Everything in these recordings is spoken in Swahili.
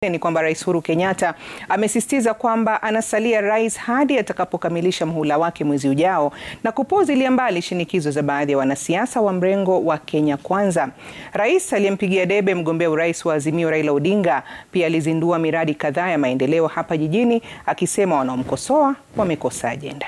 Ni kwamba Rais Uhuru Kenyatta amesisitiza kwamba anasalia rais hadi atakapokamilisha muhula wake mwezi ujao na kupuuzilia mbali shinikizo za baadhi ya wanasiasa wa mrengo wa Kenya Kwanza. Rais aliyempigia debe mgombea urais wa Azimio Raila Odinga pia alizindua miradi kadhaa ya maendeleo hapa jijini akisema wanaomkosoa wamekosa ajenda.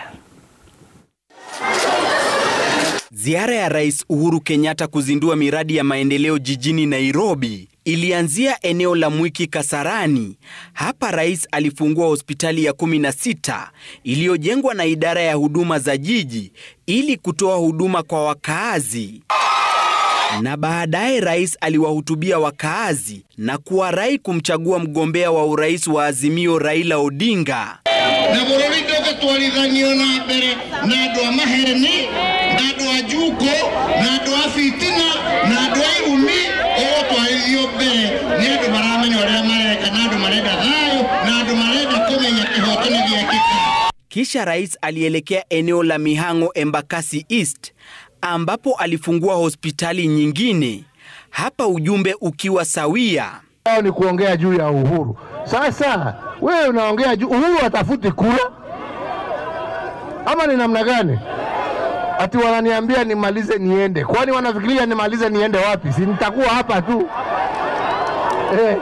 Ziara ya Rais Uhuru Kenyatta kuzindua miradi ya maendeleo jijini Nairobi ilianzia eneo la Mwiki Kasarani. Hapa rais alifungua hospitali ya 16 iliyojengwa na idara ya huduma za jiji ili kutoa huduma kwa wakaazi. Na baadaye rais aliwahutubia wakaazi na kuwarai kumchagua mgombea wa urais wa Azimio Raila Odinga. na bururi ndũgatwarithanio na mbere na andũ a mahereni na andũ a njungo na andũ a fitina na andũ a igumi ũgũtwarithio mbere nĩ andũ maramenya ũrĩa mareka na andũ marenda thayũ na andũ marenda kũmenya kĩhoto nĩ gĩakĩka Kisha rais alielekea eneo la Mihango Embakasi East ambapo alifungua hospitali nyingine. Hapa ujumbe ukiwa sawia. Hao ni kuongea juu ya uhuru. Sasa wewe unaongea juu uhuru, atafuti kura ama ni namna gani? Ati wananiambia nimalize niende, kwani wanafikiria nimalize niende wapi? Si nitakuwa hapa tu eh.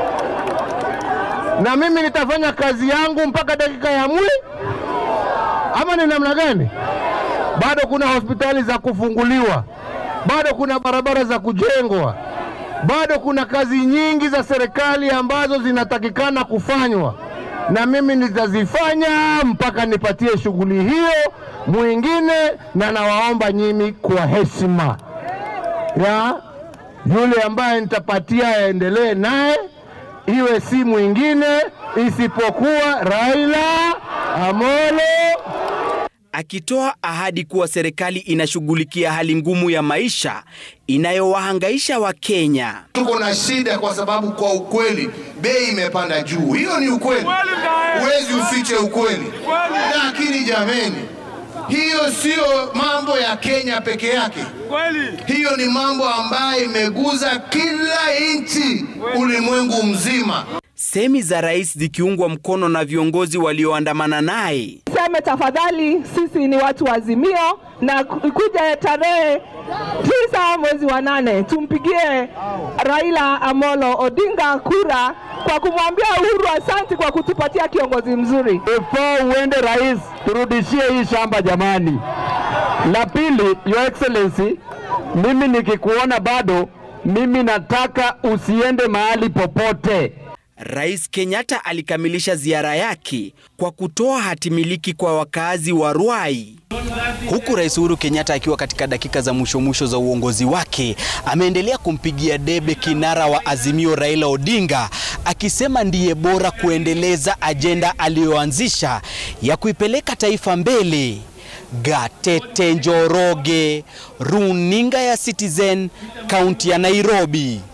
Na mimi nitafanya kazi yangu mpaka dakika ya mwi ama ni namna gani? Bado kuna hospitali za kufunguliwa, bado kuna barabara za kujengwa, bado kuna kazi nyingi za serikali ambazo zinatakikana kufanywa, na mimi nitazifanya mpaka nipatie shughuli hiyo mwingine, na nawaomba nyinyi kwa heshima ya yule ambaye nitapatia aendelee naye, iwe si mwingine isipokuwa Raila Amolo akitoa ahadi kuwa serikali inashughulikia hali ngumu ya maisha inayowahangaisha Wakenya. tuko na shida kwa sababu kwa ukweli bei imepanda juu. Hiyo ni ukweli, huwezi ufiche ukweli. Lakini jameni, hiyo sio mambo ya Kenya peke yake. Hiyo ni mambo ambayo imeguza kila nchi ulimwengu mzima. Semi za rais zikiungwa mkono na viongozi walioandamana naye. Seme tafadhali, sisi ni watu wa Azimio na kuja tarehe tisa mwezi wa nane tumpigie Raila Amolo Odinga kura kwa kumwambia Uhuru asanti kwa kutupatia kiongozi mzuri. Before uende rais, turudishie hii shamba jamani. La pili, Your Excellency, mimi nikikuona bado, mimi nataka usiende mahali popote. Rais Kenyatta alikamilisha ziara yake kwa kutoa hatimiliki kwa wakaazi wa Ruai. Huku Rais Uhuru Kenyatta akiwa katika dakika za mwisho mwisho za uongozi wake, ameendelea kumpigia debe kinara wa Azimio Raila Odinga, akisema ndiye bora kuendeleza ajenda aliyoanzisha ya kuipeleka taifa mbele. Gatete Njoroge, runinga ya Citizen, kaunti ya Nairobi.